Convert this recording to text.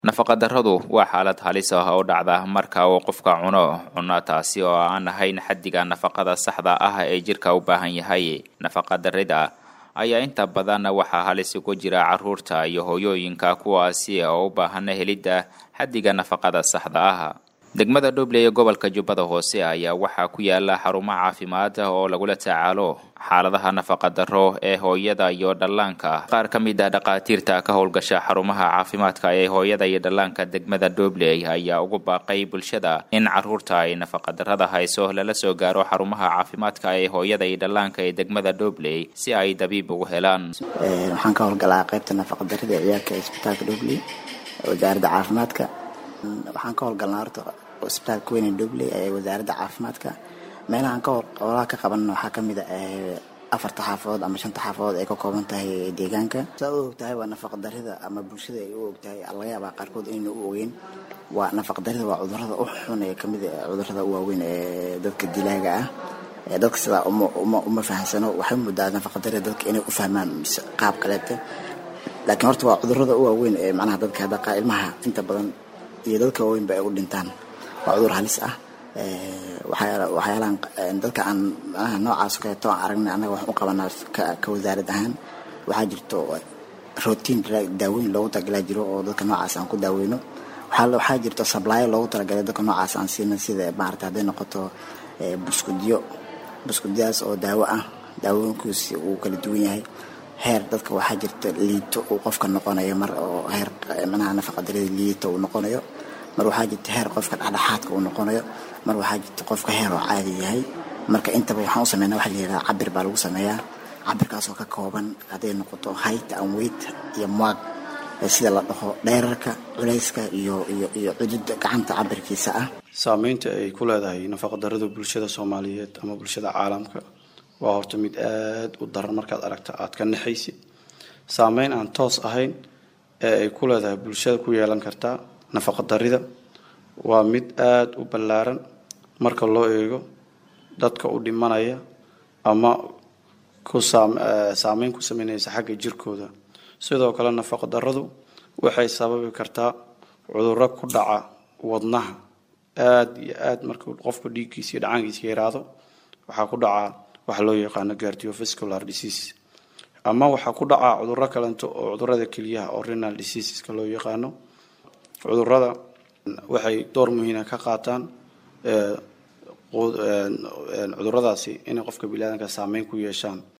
nafaqadarradu waa xaalad halis ah oo dhacda marka uu qofka cuno cunno taasi oo aan ahayn xaddiga nafaqada saxda ah ee jirka u baahan yahay nafaqadarrida ayaa inta badan waxaa halis ugu jira carruurta iyo hooyooyinka kuwaasi oo u baahan helidda xaddiga nafaqada saxda ah degmada dhuble ee gobolka jubbada hoose ayaa waxaa ku yaala xarumo caafimaad oo lagula tacaalo xaaladaha nafaqadarro ee hooyada iyo dhallaanka qaar ka mid ah dhakhaatiirta ka howlgasha xarumaha caafimaadka ee hooyada iyo dhallaanka degmada dhuble ayaa ugu baaqay bulshada in carruurta ay nafaqadarrada hayso lala soo gaaro xarumaha caafimaadka ee hooyada iyo dhallaanka ee degmada dhuble si ay dabiib ugu helaan waxaan ka howlgalaa qaybta nafaqadarrada ee ciyaarka ee isbitaalka dhuble wasaaradda caafimaadka waxaan ka howlgalnaa horta isbitaalka weyne dhuble ee wasaaradda caafimaadka meelahaan ka howlaha ka qabanna waxaa kamid a afarta xaafadood ama shanta xaafadood ay ka kooban tahay deegaanka saa u ogtahay waa nafaqadarrida ama bulshada ay u ogtahay laga yaabaa qaarkood inayna u ogeyn waa nafaqadarrida waa cudurrada u xun ee kamid a cudurrada u waaweyn ee dadka dilaaga ah dadka sidaa uma uma uma fahamsano waxay moodaa nafaqadarrida dadka inay u fahmaan qaab kaleete laakiin horta waa cudurrada u waaweyn ee macnaha dadka hadda ilmaha inta badan iyo dadka waaweynba ay u dhintaan waa cudur halis ah waxyaalahan dadka aan manaha noocaas kaleeto aan aragnay annaga waxaan u qabanaa ka wasaarad ahaan waxaa jirto rotiin daaweyn loogu talagalaa jiro oo dadka noocaas aan ku daaweyno waxaa jirto sablaayo loogu talagalay dadka noocaas aan siina sida maarata hadday noqoto buskudyo buskudyadas oo daawo ah daawooyinkiisi uu kala duwan yahay heer dadka waxaa jirta liito uu qofka noqonayo mar oo heer manaha nafaqadarida liito uu noqonayo mar waxaa jirta heer qofka dhexdhexaadka uu noqonayo mar waxaa jirta qofka heer oo caadi yahay marka intaba waxaan u sameynaa waxa la yidhaha cabir baa lagu sameeyaa cabirkaasoo ka kooban hadday noqoto height and weight iyo muag sida la dhaho dheerarka culayska iyo iyo iyo cududa gacanta cabirkiisa ah saameynta ay ku leedahay nafaqadarrada bulshada soomaaliyeed ama bulshada caalamka waa horta mid aada u daran markaad aragta aada ka naxaysid saameyn aan toos ahayn ee ay ku leedahay bulshada ku yeelan kartaa nafaqadarrida waa mid aada u ballaaran marka loo eego dadka u dhimanaya ama ku saameyn ku sameynaysa xagga jirkooda sidoo kale nafaqadarradu waxay sababi kartaa cudurro ku dhaca wadnaha aada iyo aada markuu qofka dhiiggiisa iyo dhacaankiisa yaraado waxaa ku dhacaa waxa loo yaqaano cardiovascular disease ama waxaa ku dhacaa cudurro kalento oo cudurrada keliyaha oo renal diseaseska loo yaqaano cudurrada waxay door muhiima ka qaataan cuduradaasi inay qofka biniaadanka saameyn ku yeeshaan